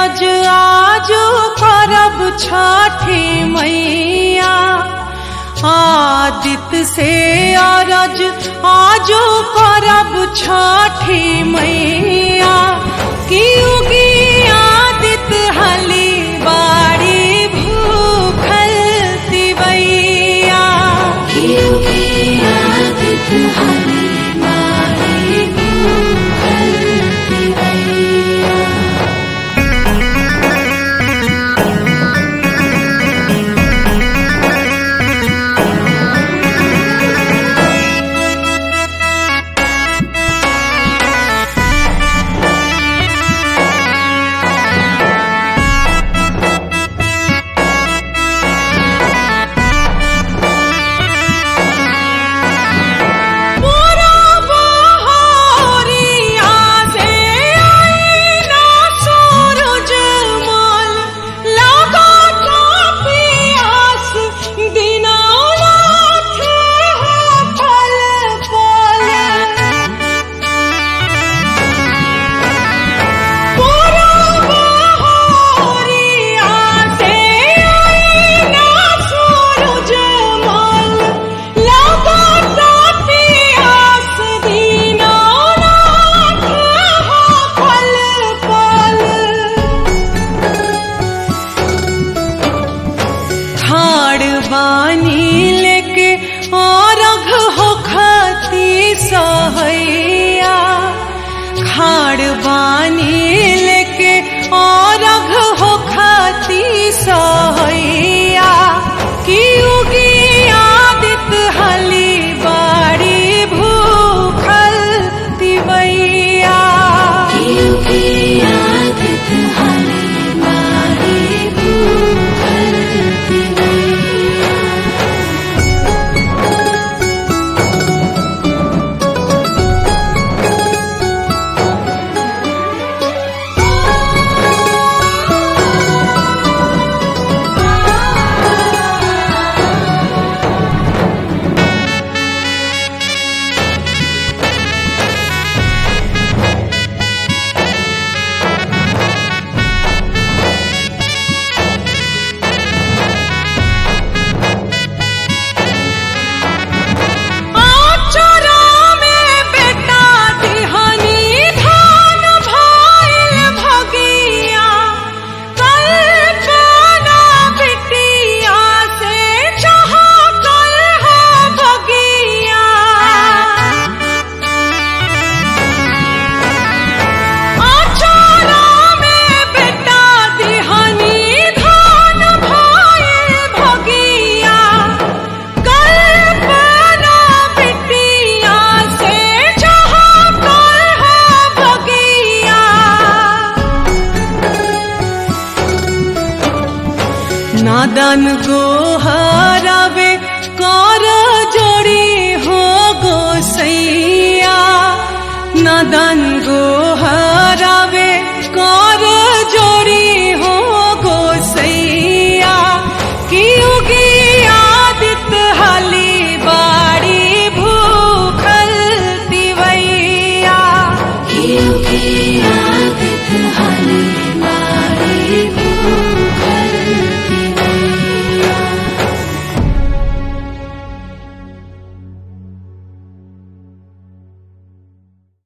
अरज आजो करब छठी मैया आदित्य से अरज आजो करब छठी मैया की उगी आदित्य हली बाड़ी भूखल तिवैया मोरा बहरिया से आईना सूरज माल लगा का पियास दीनानाथ है पल पल मोरा बहरिया से आईना सूरज माल लगा का पियास दीनानाथ है पल पल खाड़ बानी लेके और हो खती सहैया खाड़ बानी लेके और हो खती सहैया की उगी आदित हली बाड़ी भूखल तिवैया आचरा में बेटा दिहनी धान भाइल भगिया कल्पना बिटिया से जहा कल है भगिया आचरा में बेटा दिहनी धान भाइल भगिया कल्पना बिटिया से जहाँ कल है भगिया नादन को हरावे कर जोड़ी हो गोसैया नादन